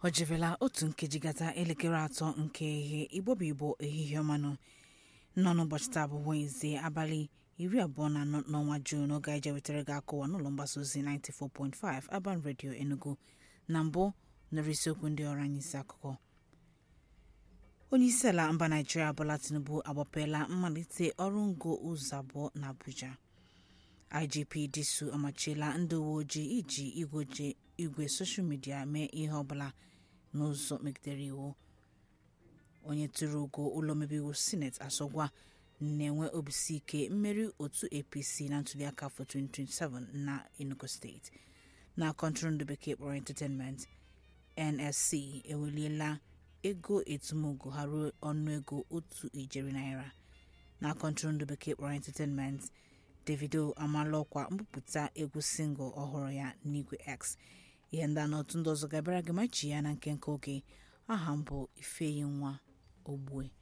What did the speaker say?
o jebela otu nkeji gata elekere atọ nke ehihie igbo bụ igbo ehihie ọmanụ nọ n'ụbọchị taa bụ wenezdee abalị iri abụọ na anọ n'ọnwa juun oge anyị jewetara gị akụwa n'ụlọ mgbasa ozi 94.5 Urban Radio Enugu na mbụ nụrụ isiokwu ndị ọrụ anyị isi akụkọ onyeisiala mba naijiria Bola Tinubu agbapeela mmalite ọrụ ngo ụzọ abụọ na Abuja IGP Disu amachiela ndị uwe ojii iji igwe soshal midia mee ihe ọbụla n'ụzọ megidere iwu onye tụrụ ugo ụlọ omebe iwu sineti asọgwa na-enwe obisi ike mmeri otu apc na ntuliaka afọ 2027 na enugu steeti na kọntụrụndụ bekee kpọrọ entertainment nsc eweliela ego etumugo ha ruo ọnụego otu ijeri naira na kọntụrụndụ bekee kpọrọ entertainment davido amaala ọkwa mbupụta egwu singụl ọhụrụ ya n'igwe x ihe ndị anọtụ ndị ọzọ gabara gị machi ya na nkenke oge aha m bụ ifeyi nwa ogbue